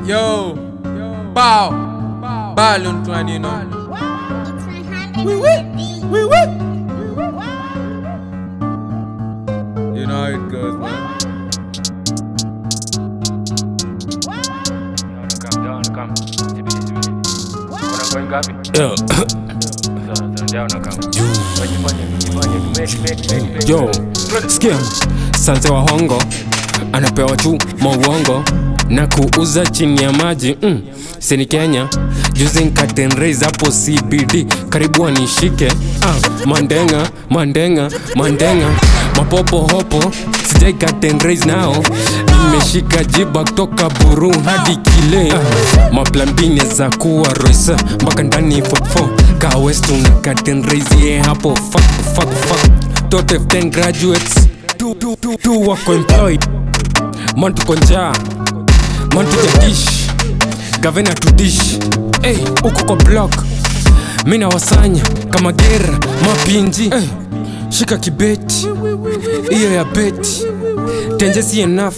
Yo, bow, balloon clan, you know. We win. We win. You know how it goes, man. Yo, sikia sanze wa hongo anapewa tu mauongo na kuuza chini ya maji mm. sini Kenya juzi nkatenraise hapo CBD karibu wanishike ah, mandenga mandenga mandenga mapopo hopo sijai katenraise nao nimeshika jiba kutoka buru hadi kile ah, maplambine za kuwa roisa mpaka ndani 44 kawest una katenraise ye hapo fuck, fuck, fuck. Tot F10 graduates tu, tu, tu, tu wako employed man tuko njaa man tujadish gavena tudish hey, uko kwa block mi nawasanya kama gera mapinji hey, shika kibeti hiyo ya beti tenje si enough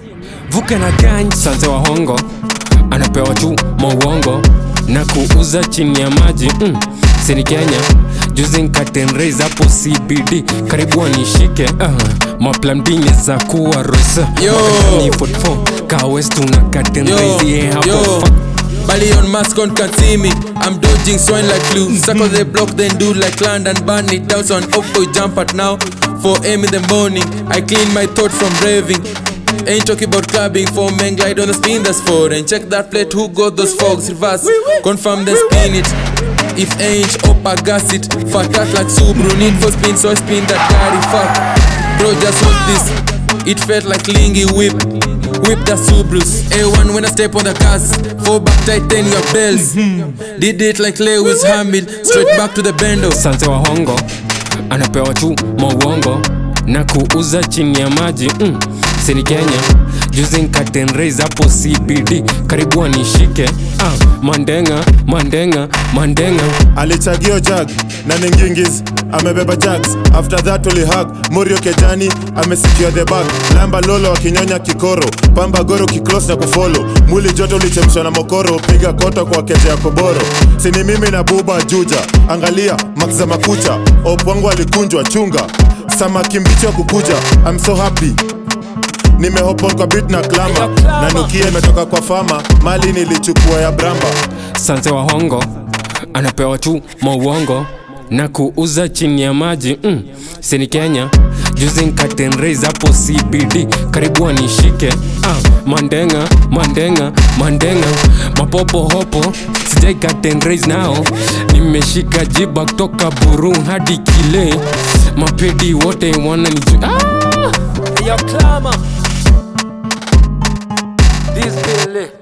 vuke na ganj sanze wa hongo anapewa tu mauongo na kuuza chini ya maji mm. sini kenya juzi nkatenraise hapo cbd karibu wanishike uh, maplambine za kuwa rosa Yo. ni 44 kawest una Yo, katenraise ye hapo yo. fuck Bally on mask on can see me. I'm dodging swine like flu. Suck on the block, then do like land and burn it down. So an up boy jump at now. 4 a.m. in the morning. I clean my thought from raving. Ain't talking about clubbing. Four men glide on the spin that's foreign. Check that plate, who got those fogs? Reverse, confirm then spin it. If ain't up, I gas it. Fat cat like Subaru. Need for spin, so I spin that daddy. Fuck. Bro, just hold this. It felt like Lingy whip. Whip the Subarus. A1 when I step on the gas. Four back tighten your bells. Did it like Lewis Hamilton. Straight back to the bendo. sanze wa hongo anapewa tu mauongo na kuuza chini ya maji mm. sini kenya juzi nkatenraise hapo cbd karibu wanishike ah, mandenga mandenga mandenga alichagio jag na ningingiz amebeba jags after that ulihag murio kejani amesikia the bag lamba lolo akinyonya kikoro pamba goro kiklos na kufolo mwili joto ulichemshwa na mokoro piga koto kwa keje ya koboro sini mimi na buba juja angalia makza makucha opwangu alikunjwa chunga samaki mbichi wa kukuja I'm so happy nimehopon kwa bit na klama na nukia imetoka kwa fama mali nilichukua ya bramba sanze wa hongo anapewa tu mauongo na kuuza chini ya maji mm. sini kenya juzi nkatenraise hapo cbd karibu wanishike ah, mandenga mandenga mandenga mapopo hopo sijai katenraise nao nimeshika jiba kutoka buru hadi kile mapedi wote wana niju ah! Yo, clamor. This Billy.